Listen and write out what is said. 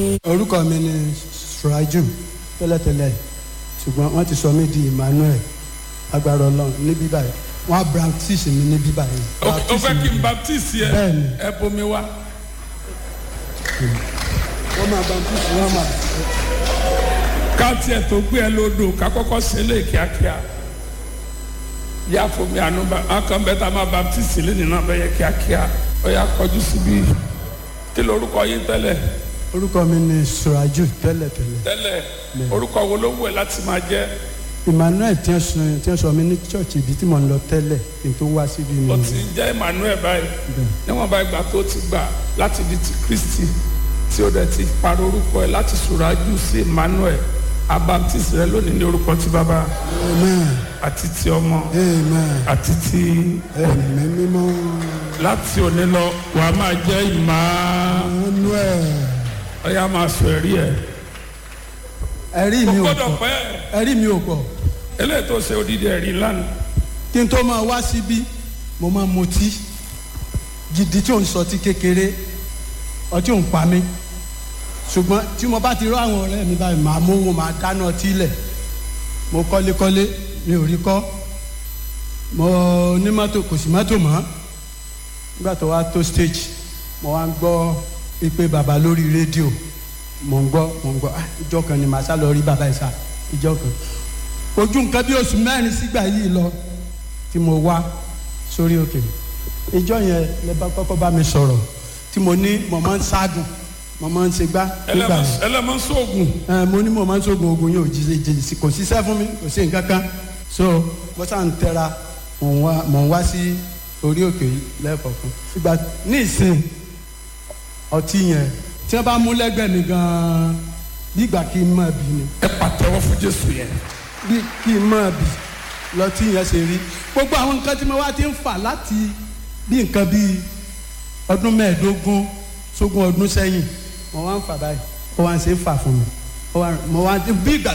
orúkọ mi ni suraju tẹ́lẹ̀tẹ́lẹ̀ ṣùgbọ́n wọ́n ti sọ mí di emmanuel agbára ọlọ́run ní bíbá yìí wọ́n á baptist mi ní bíbá yìí. o fẹ́ kí n baptist yẹ Bẹ́ẹ̀ni. ẹ bomi wá. wọ́n máa baptist wọ́n máa. ká tiẹ̀ tó gbé ẹ lódò ká kọ́kọ́ ṣe lé kíákíá yá fomi àánú bá akàn bẹ́ẹ̀ tá a máa baptist lẹ́nu náà bẹ́ẹ̀ yẹ kíákíá ó yà kọjú síbí kí lorúkọ yín tẹ́lẹ̀ orúkọ mi ni suraju tẹ́lẹ̀tẹ́lẹ̀ tẹ́lẹ̀ orúkọ wo ló wù ẹ́ láti máa jẹ́ emmanuel tí wọ́n sọ tí wọ́n sọ mí ní church ibi tí mò ń lọ tẹ́lẹ̀ kí n tó wá síbi mi. ó ti ń jẹ́ emmanuel báyìí níwọ̀n bá ìgbà tó ti gbà láti di ti kristi tí ó dẹ̀ ti parọ́ orúkọ ẹ̀ láti sùrájú sí emmanuel abaptist rẹ lónìí ní orúkọ ti bàbá amen àti ti ọmọ amen àti ti ẹ̀mí mímọ́ láti òní lọ wàá máa jẹ́ ìmá emmanuel ọ̀yà máa sọ ẹ̀rí ẹ̀ ẹ̀rí kò mi ò gbọ́dọ̀ pọ̀ pẹ́ ẹ̀rí mi ò pọ̀ eléyìí tó ṣe odidi ẹ̀rí lánàá kí n tó máa wá síbí mo máa mutí gidi tí ò ń sọtí kékeré ọtí ò ń pa mí ṣùgbọ́n tí mo bá ti rọ àwọn ọ̀rẹ́ mi báyìí màá mówó màá dáná ọtí lẹ̀ mo kọ́lékọ́lé mi ò rí kọ́ mo ní mọ́tò kò sí mọ́tò mọ́ nígbà tó wá tó stage mo wá ń gbọ́ ìpè bàbá lórí rédíò mo ń gbọ́ mo ń gbọ́ ah ìjọ kan ni màá sá lọ rí bàbá yìí sá ìjọ kan ojú nǹkan bí oṣù mẹ́rin sígbà yìí lọ tí mo wá sórí òkè ìjọ yẹn lè bá kọ́kọ́ bá mi sọ̀rọ̀ tí mo ní mo máa ń ságùn mo máa ń ṣègbà nígbà yẹn ẹlẹ́mọ̀ sóògùn ẹ mo ní mo máa ń sógun ogun yóò jí jí sí kò síṣẹ́ fún mi kò sí nǹkan kan so mo sá ń tẹra mò ń wá mò ń wá sí orí òkè yìí lẹ́ẹ̀kọ̀ọ̀kan ìgbà ní ìsìn ọtí yẹn tí wọ́n bá mú lẹ́gbẹ̀ẹ́ mi gan-an bí ìgbà kí n máa bì ni ẹ pàtẹ́wọ́ fún jésù yẹn bí kí n máa bì lọtí yẹn ṣe rí gbogbo àwọn nǹkan tí mo wá ti ń fà láti bí nǹkan bíi ọdún mẹ́ẹ̀ẹ́dógún sógún ọdún sẹ́yìn mo wá ń fà báyìí ó wá ń ṣe é fà fún mi ó wá mo wá bí ìgbà